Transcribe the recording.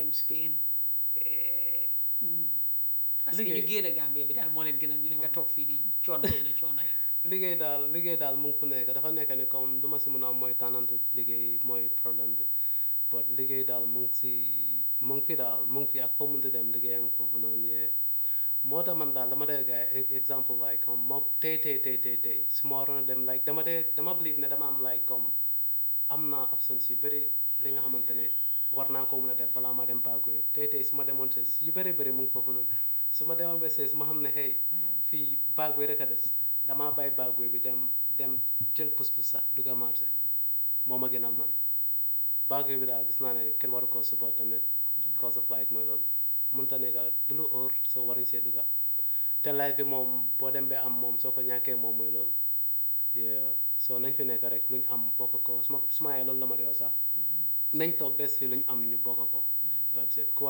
dem Spain eh, parce que ñu Liggéey. génn Gambie bi daal moo leen gënal ñu ne nga toog fii di coono yenn coono yi liggéey daal liggéey daal mu ngi fu nekk dafa nekk ne comme lu ma si mën a am mooy tànnantu liggéey mooy problème bi but liggéey daal mu ngi si mu ngi fi daal mu ngi fi ak foo mënti dem liggéey nga foofu noonu yee moo tax man daal dama dee gars yi exemple like comme ma tey tey tey tey tey su ma waroon a dem like dama dee dama believe ne dama am like comme am naa options yu bëri li nga xamante ne war naa ko mën a def balaa ma dem Bagué tey tey su ma demoon ses yu bëri bëri mu ngi foofu noonu su ma demoon ba ses ma xam ne hey fii Bagué rek a des damaa bàyyi Bagué bi dem dem jël pus-pus sax dugg a marché moo ma gënal man Bagué bi daal gis naa ne kenn waru koo support tamit cause of like mooy loolu mënta nekk du lu óor soo waruñ see dugga te life bi moom boo dem ba am moom soo ko ñàkkee moom mooy loolu yeah so nañ fi nekk rek lu ñu am bokk ko su ma su ma yaay loolu la ma dee wax sax nañ toog des fi lu ñu am ñu bokk ko that's it